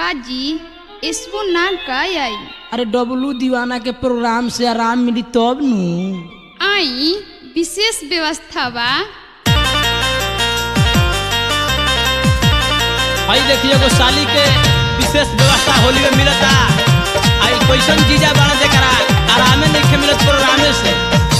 काजी इसको ना का आई अरे डब्लू दीवाना के प्रोग्राम से आराम मिली तब नु आई विशेष व्यवस्था बा भाई देखिए एगो साली के विशेष व्यवस्था होली में मिलता आई कैसन चीजा बना दे करा आरामे नहीं मिलत प्रोग्रामे से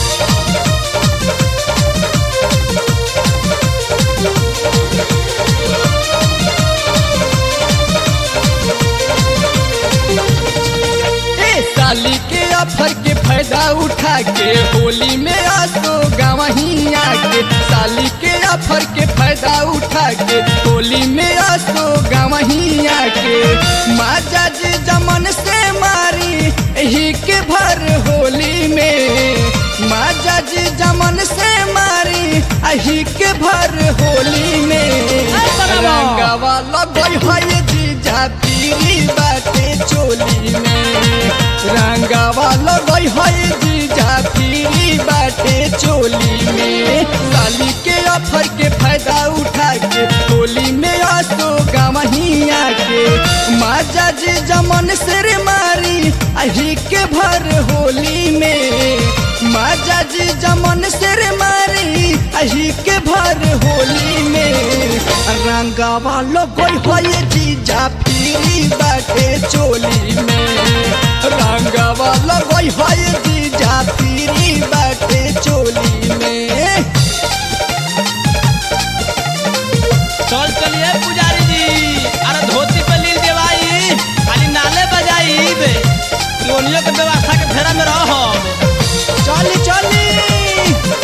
ए साली के ऑफर के फायदा उठा के होली में आसो गवही आके साली के ऑफर के फायदा उठा के होली में आसो गवही आके माजा जी जमन से मारी यही के भर होली में माजा जी जमन से मारी यही के भर होली में रंगवा लगई है जीजा पीरी बाटे चोली में रंगवा लगई है जीजा पीरी बाटे चोली में साली के ऑफर के फायदा उठा के होली में आसो गवही आके माजा जी जमन सिर मारी अही के भर होली में माजा जी जमन सिर मारी अही के भर होली में रंगवा लगई है जीजा पीरी बाटे चोली में रंगवा लगई है जीजा पीरी बाटे चोली में चल चलिए पुजारी जी अरे धोती पे लील देवाई खाली नाले बजाई बे लोनियो के व्यवस्था के फेरा में रहो चली चली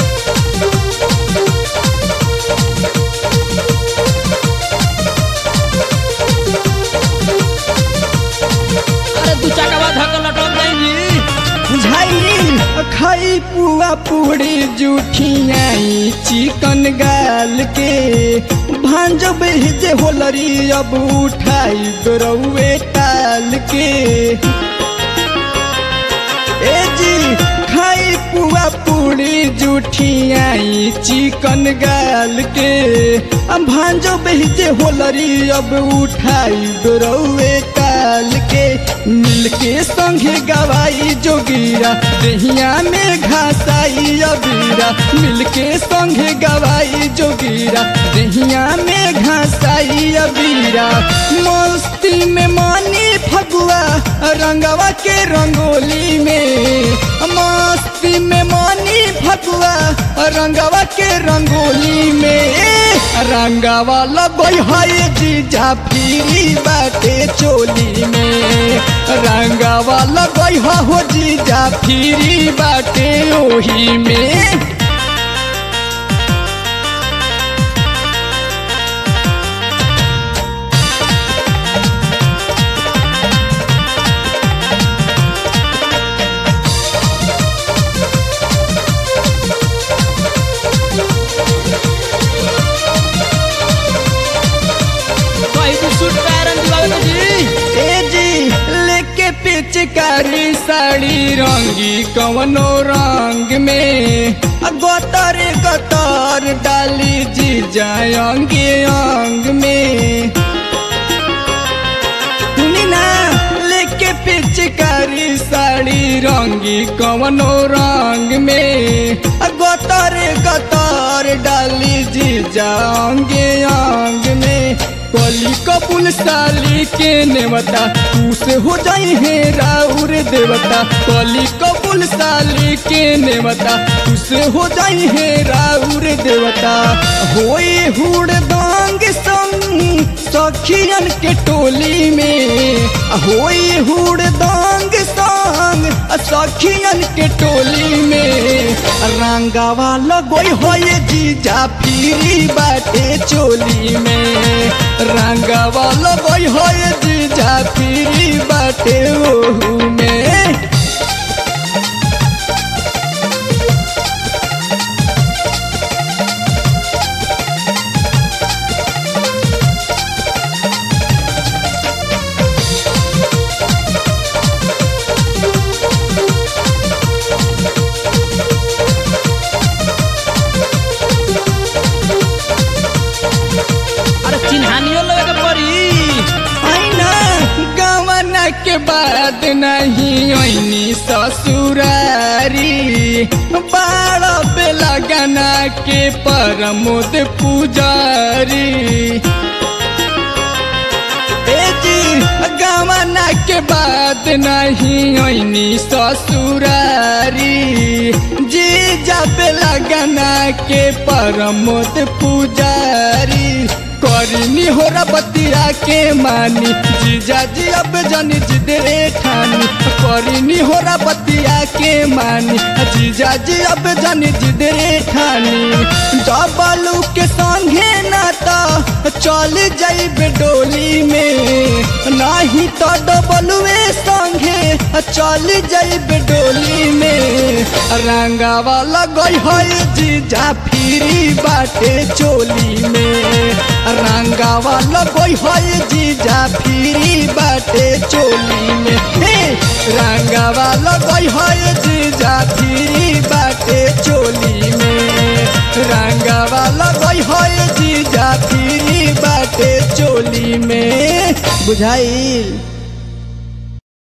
अरे दू चक्का बाद धक्का लटक जाएंगी बुझाई खाई पुआ पूरी जूठियाई चिकन गाल के भांजो बेहजे होलरी अब उठाई गरौए टाल के ए जी खाई पुआ पूरी जूठियाई चिकन गाल के अब भांजो बेहजे होलरी अब उठाई गरौए टाल के मिल के संगे गवाई जोगिरा दहिया में घासाई अबीरा मिल के संगे गवाई जोगिरा दहिया में घासाई अबीरा मस्ती में मानी फगुआ रंगवा के रंगोली में मस्ती में मानी फगुआ रंगवा के रंगोली में रंगवा लगई है जीजा फिरी बाटे चोली में रंगवा लगई है हो जीजा फिरी बाटे ओही में कहीं तू सूट पैरन दिवावे जी ए जी लेके पिचकारी साड़ी रंगी कवनो रंग में गतर गतर डाली जी जाए अंगे अंग में सुनी ना लेके पिचकारी साड़ी रंगी कवनो रंग में गतर गतर डाली जी जाओगे अंग में कली कपुल साली के नेवता तू से हो जाई है राउर देवता कली कपुल साली के नेवता तू से हो जाई है राउर देवता होई हुड़ दांग संग सखियन के टोली में होई हुड़ दांग संग सखियन के टोली में रंगावा लगोई होए जीजा फिरी बाटे चोली में रंगावा लगोई होए जीजा फिरी बाटे ओहू में बाड़ा बेला गना के परमोद पुजारी ए जी गवना के बाद नहीं ऐनी ससुरारी जी जब लगना के परमोद पुजारी करिनी हो बतिया के मानी जीजा जी अब जनी जिद रे ठानी करिनी हो बतिया के मानी जीजा जी अब जनी जिद रे ठानी डबलू के संगे ना तो चल जाइबे डोली में नहीं तो डबलुए संगे चल जाइबे डोली में रंगावा लगई है जीजा फिरी बाटे चोली में रंगावा लगई है जीजा फिरी बाटे चोली में हे रंगावा लगई है जीजा फिरी बाटे चोली में रंगावा लगई है जीजा फिरी बाटे चोली में बुझाइल